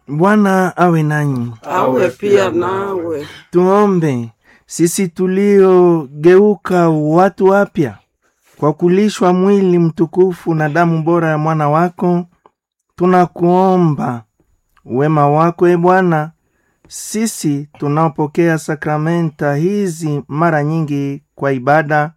Bwana awe nanyi. awe pia nawe. Tuombe sisi tuliogeuka watu wapya kwa kulishwa mwili mtukufu na damu bora ya mwana wako, tunakuomba wema wako e Bwana, sisi tunaopokea sakramenta hizi mara nyingi kwa ibada,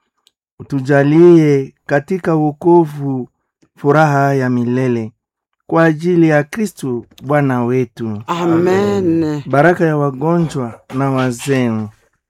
utujalie katika wokovu furaha ya milele kwa ajili ya Kristu Bwana wetu. Amen. baraka ya wagonjwa na wazee.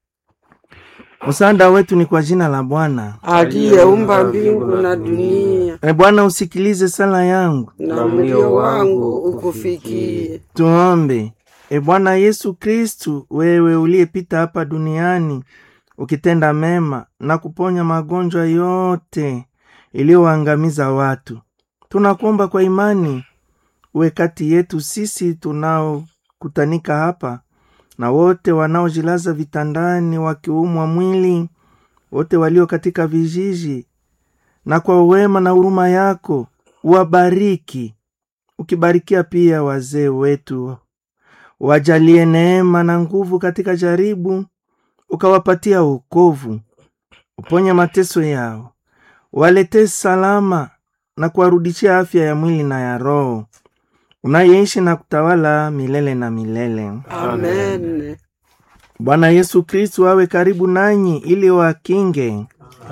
Msaada wetu ni kwa jina la Bwana. Aliyeumba mbingu na dunia, E Bwana, usikilize sala yangu, na mlio wangu ukufikie. tuombe. E Bwana Yesu Kristu, wewe uliyepita hapa duniani ukitenda mema na kuponya magonjwa yote iliyoangamiza watu, tunakuomba kwa imani uwe kati yetu sisi tunaokutanika hapa na wote wanaojilaza vitandani wakiumwa mwili, wote walio katika vijiji, na kwa wema na huruma yako uwabariki, ukibarikia pia wazee wetu, wajalie neema na nguvu katika jaribu, ukawapatia wokovu, uponye mateso yao, waletee salama na kuwarudishia afya ya mwili na ya roho, unayeishi na kutawala milele na milele. Amen. Bwana Yesu Kristu awe karibu nanyi ili wakinge,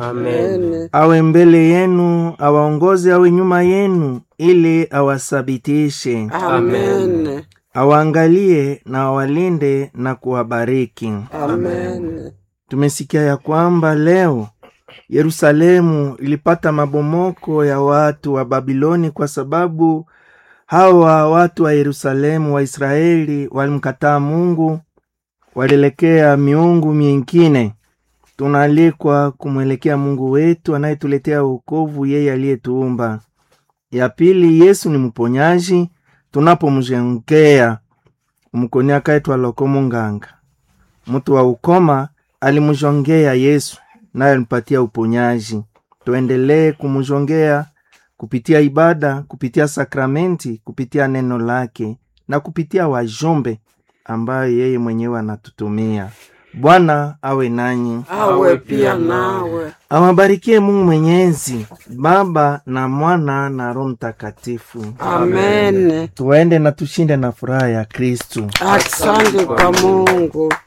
Amen. awe mbele yenu, awaongoze, awe nyuma yenu ili awasabitishe, Amen. awaangalie na awalinde na kuwabariki. Amen. Tumesikia ya kwamba leo Yerusalemu ilipata mabomoko ya watu wa Babiloni kwa sababu hawa watu wa Yerusalemu wa Israeli walimkataa Mungu, walielekea miungu mingine. Tunaalikwa kumwelekea Mungu wetu anayetuletea wokovu, yeye aliyetuumba. Ya pili, Yesu ni mponyaji. Tunapomjengea umkoni akaitwa Lokomo Nganga, mtu wa ukoma alimjongea Yesu naye alimpatia uponyaji. Tuendelee kumjongea kupitia ibada, kupitia sakramenti, kupitia neno lake na kupitia wajumbe ambayo yeye mwenyewe anatutumia. Bwana awe nanyi, Awe pia nawe. awabarikie Mungu Mwenyezi, Baba na Mwana na Roho Mtakatifu. Amen. Tuende na tushinde na furaha ya Kristu. Asante kwa Mungu.